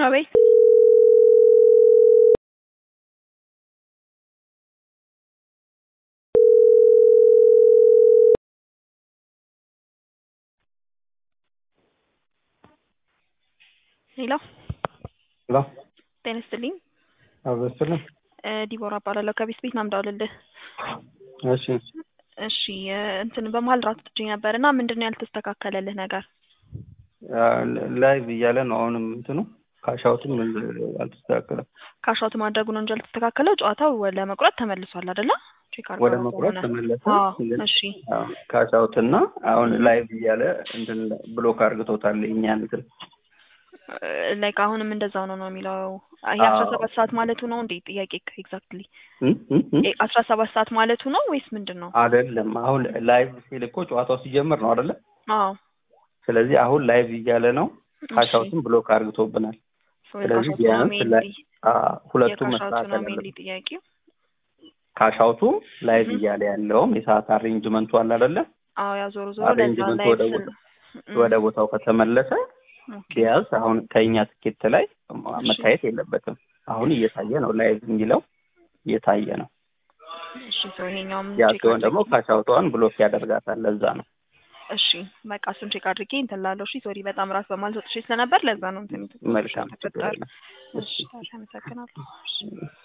አቤት ሄሎ ሄሎ ጤና ይስጥልኝ አበስልም እ ዲቦራ እባላለሁ ከቤት ቤት ናምዳ ልልህ እሺ እሺ እ እንትን በመሀል ራት ትችኝ ነበር እና ምንድን ነው ያልተስተካከለልህ ነገር ላይቭ እያለ ነው አሁንም እንትኑ ካሻውትም አልተስተካከለም ካሻውት ማድረጉ ነው እንጂ ያልተስተካከለው ጨዋታው ለመቁረጥ ተመልሷል አይደለ ቼክ አድርገው ወደ መቁረጥ ከሆነ። ተመለሰ አዎ ግን እሺ ካሻውት እና አሁን ላይቭ እያለ እንትን ብሎክ አርግቶታል የእኛን እንትን ላይክ አሁንም እንደዛው ነው ነው የሚለው ይሄ አዎ። አስራ ሰባት ሰዓት ማለቱ ነው እንዴ ጥያቄ ኤግዛክትሊ እ እ እ አስራ ሰባት ሰዓት ማለቱ ነው ወይስ ምንድን ነው አይደለም አሁን ላይቭ ሲል እኮ ጨዋታው ሲጀምር ነው አይደለ አዎ ስለዚህ አሁን ላይቭ እያለ ነው እሺ ካሻውትም ብሎክ አርግቶብናል ሶ ስለዚህ የካሻውቱ ነው ቢያንስ ላይ ሜንሊ አ ሁለቱም የካሻውቱ መስተካከል ነው ሜንሊ አለበት ጥያቄው ካሻውቱ ላይቭ እህ እያለ ያለውም የሰዓት አሬንጅመንቱ አለ አይደለ አዎ ያው ዞሮ ዞሮ ለዛ አሬንጅመንቱ ላይቭ ወደ ስል ቦታ ወደ ቦታው ከተመለሰ ኦኬ ቢያንስ አሁን ከኛ ትኬት ላይ እሺ መታየት የለበትም። አሁን እየታየ ነው፣ ላይቭ የሚለው እየታየ ነው። እሺ ሶ ይሄኛውም ያ ቼክ ሲሆን ደግሞ አድርጌ ካሻውቷን ብሎክ ያደርጋታል። ለዛ ነው። እሺ በቃ እሱን ቼክ አድርጌ እንትን ላለው እሺ ሶሪ በጣም ራስ በማለት ወጥቼ ስለነበር ለዛ ነው እንትን መልካም ችግር ተፈጠረ የለም። እሺ ታዲያ አመሰግናለሁ እሺ